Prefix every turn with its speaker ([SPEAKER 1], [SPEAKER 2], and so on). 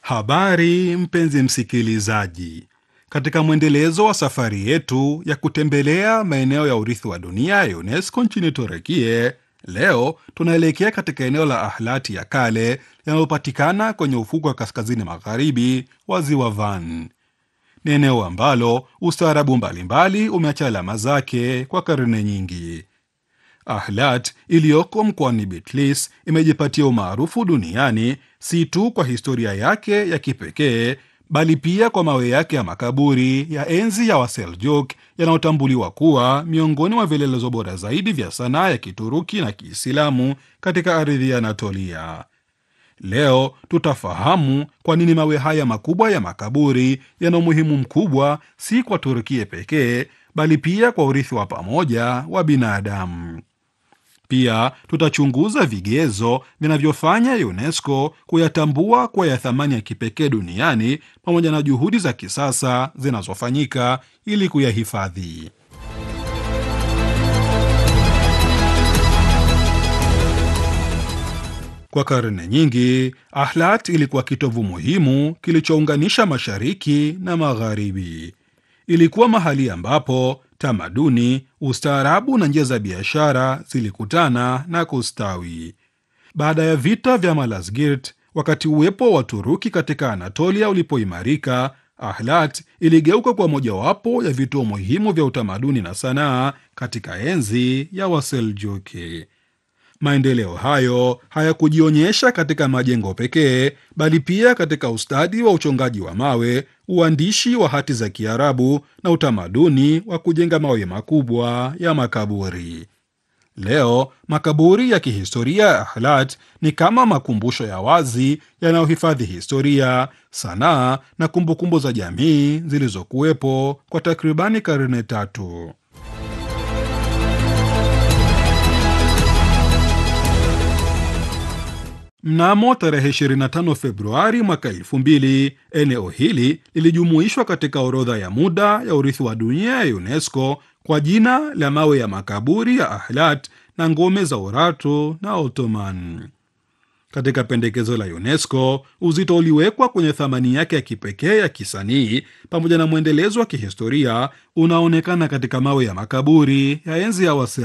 [SPEAKER 1] Habari mpenzi msikilizaji, katika mwendelezo wa safari yetu ya kutembelea maeneo ya urithi wa dunia ya UNESCO nchini Turekie, leo tunaelekea katika eneo la Ahlati ya kale linalopatikana kwenye ufuko wa kaskazini magharibi wa ziwa Van. Ni eneo ambalo ustaarabu mbalimbali umeacha alama zake kwa karne nyingi. Ahlat iliyoko mkoani Bitlis imejipatia umaarufu duniani si tu kwa historia yake ya kipekee bali pia kwa mawe yake ya makaburi ya enzi ya Waseljuk yanayotambuliwa kuwa miongoni mwa vielelezo bora zaidi vya sanaa ya Kituruki na Kiislamu katika ardhi ya Anatolia. Leo tutafahamu kwa nini mawe haya makubwa ya makaburi yana umuhimu mkubwa si kwa Turkia pekee bali pia kwa urithi wa pamoja wa binadamu. Pia tutachunguza vigezo vinavyofanya UNESCO kuyatambua kuwa ya thamani ya kipekee duniani pamoja na juhudi za kisasa zinazofanyika ili kuyahifadhi. Kwa karne nyingi, Ahlat ilikuwa kitovu muhimu kilichounganisha mashariki na magharibi. Ilikuwa mahali ambapo tamaduni, ustaarabu na njia za biashara zilikutana na kustawi. Baada ya vita vya Malazgirt, wakati uwepo wa Turuki katika Anatolia ulipoimarika, Ahlat iligeuka kwa mojawapo ya vituo muhimu vya utamaduni na sanaa katika enzi ya Waseljuki. Maendeleo hayo hayakujionyesha katika majengo pekee, bali pia katika ustadi wa uchongaji wa mawe, uandishi wa hati za Kiarabu na utamaduni wa kujenga mawe makubwa ya makaburi. Leo makaburi ya kihistoria ya Ahlat ni kama makumbusho ya wazi yanayohifadhi historia, sanaa na kumbukumbu za jamii zilizokuwepo kwa takribani karne tatu. Mnamo tarehe 25 Februari mwaka 2000 eneo hili lilijumuishwa katika orodha ya muda ya urithi wa dunia ya UNESCO kwa jina la mawe ya makaburi ya Ahlat na ngome za Urartu na Ottoman. Katika pendekezo la UNESCO, uzito uliwekwa kwenye thamani yake ya kipekee ya kisanii pamoja na mwendelezo wa kihistoria unaonekana katika mawe ya makaburi ya enzi ya